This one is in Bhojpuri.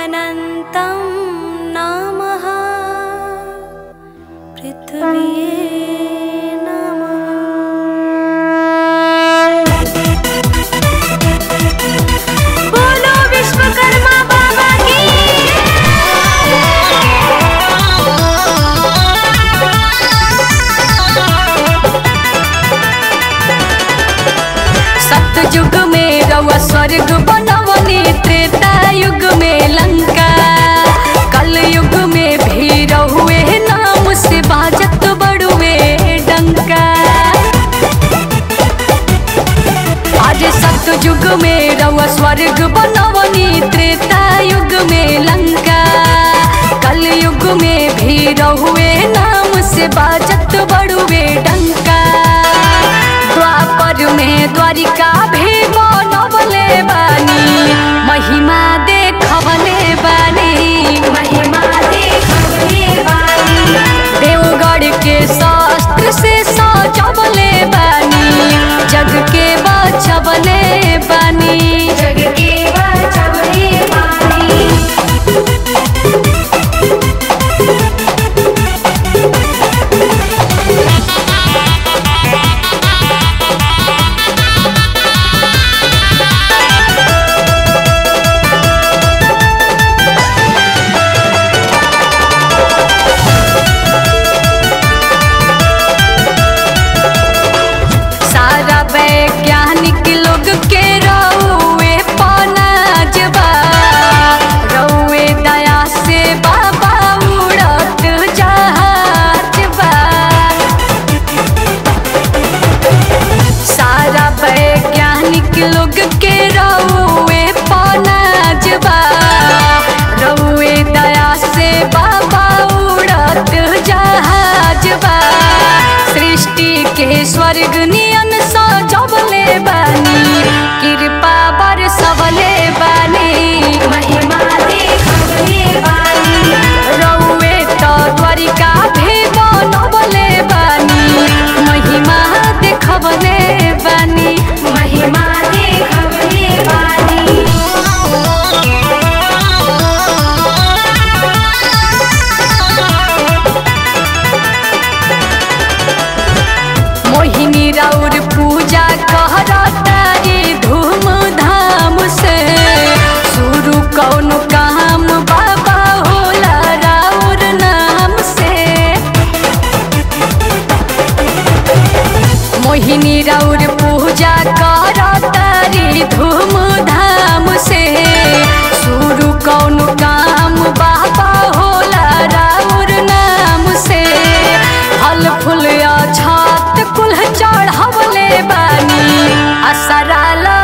अनन्तं नामः पृथ्वी नमः बोलो विश्वकर्मा बाबा की सतयुग में रउआ स्वर्ग बनवनी त्रेता युग में लंका कल युग में भी रहुए नाम से बाजत बड़ुए डंका आज सतयुग में रउआ स्वर्ग बनवनी त्रेता युग में लंका कल युग में भी रहुए नाम से बाजत बड़ुए डंका द्वापर में द्वारिका भी बनवले बानी महिमा देखवले बानी महिमा देखवले बानी देवगढ़ के शास्त्र से सजवले बानी जग के बचवले बानी जग के बचवले बानी सारा वैज्ञानिक लोग के रउए पनाजबा रउए दया से बाबा उड़त जहाजबा सारा वैज्ञानिक लोग के रउए पनाजबा रउए दया से बाबा उड़त जहाजबा सृष्टि के स्वर्ग नियन सजवले बानी कृपा बरसवले बानी महिमा देखवले बानी रउए त द्वारिका भी बनवले बानी महिमा देखवले बानी महिमा देखवले बानी मोहिनी राउर पूजा कहरतारी धूमधाम से शुरू कौन काम बाबा होला राउर नाम से मोहिनी राउर पूजा करतारी धूमधाम से शुरू कौन काम बाबा होला राउर नाम से फल फूल छात कुल चढ़वले बानी असरा